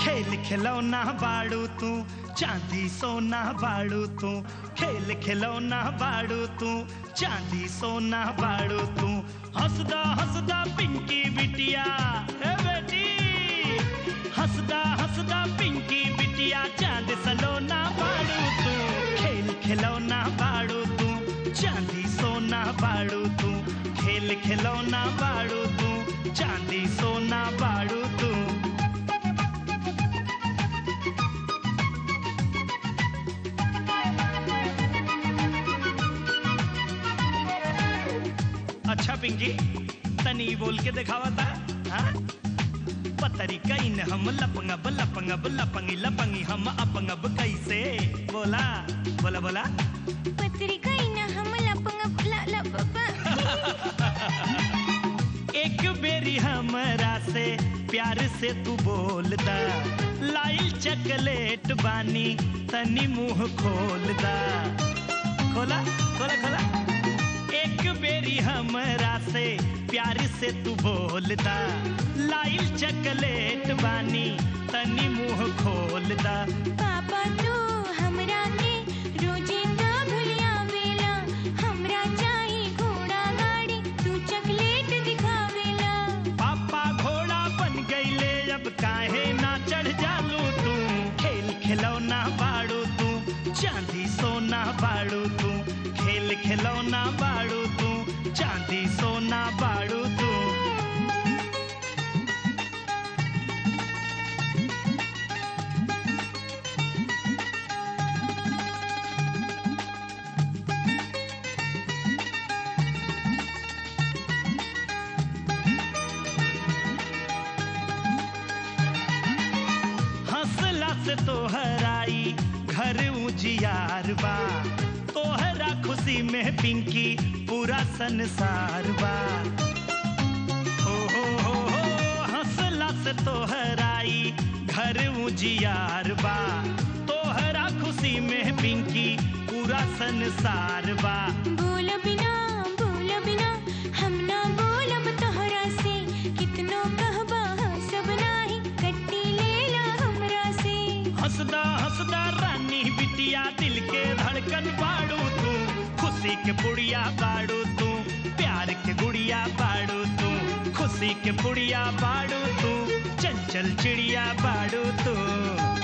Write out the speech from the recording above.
खेल खिलौना बाड़ू तू चांदी सोना बाड़ू तू खेल खिलौना बाड़ू तू चांदी सोना बाड़ू तू हंसदा हंसदा पिंकी बिटिया ए बेटी हंसदा हंसदा पिंकी बिटिया चांद सलोना बाड़ू तू खेल खिलौना बाड़ू तू चांदी सोना बाड़ू तू खेल खिलौना बाड़ू तू चांदी सोना बाड़ू तू अच्छा पिंकी तनी बोल के दिखावा था हाँ? पतरी कईन हम लपंगब लपंगब लपंगी लपंगी हम अपंगब कैसे बोला बोला बोला पत्रिका इन हम लपंग ला लप एक बेरी हमरा से प्यार से तू बोलदा लाइल चकलेट बानी तनी मुंह खोलदा खोला खोला खोला एक बेरी हमरा से प्यार से तू बोलदा लाइल चकलेट बानी तनी मुंह खोलदा पापा तू हमरा के रोजे ना भूलिया वेला हमरा चाही घोड़ा गाड़ी तू चॉकलेट दिखावेला पापा घोड़ा बन गईले अब काहे ना चढ़ जालू तू खेल खिलौना बाड़ू तू चांदी सोना बाड़ू तू खेल खिलौना बाड़ू तू चांदी सोना बाड़ू तू हंसला से तोहराई घर उजियार बा तोहरा खुशी में पिंकी पूरा संसार बा हो हो हो हो हंसला से तोहराई घर उजियार बा तोहरा खुशी में पिंकी पूरा संसार बा बोल बिना बोल बिना हम ना बोलब तोहरा से कितनो कहबा सब नाही कट्टी लेला हमरा से हंसदा हंसदा रानी बिटिया दिल के धड़कन बाड़ू तू खुशी के पुड़िया बाड़ू तू प्यार के गुड़िया बाड़ू तू खुशी के पुड़िया बाड़ू तू चंचल चिड़िया बाड़ू तू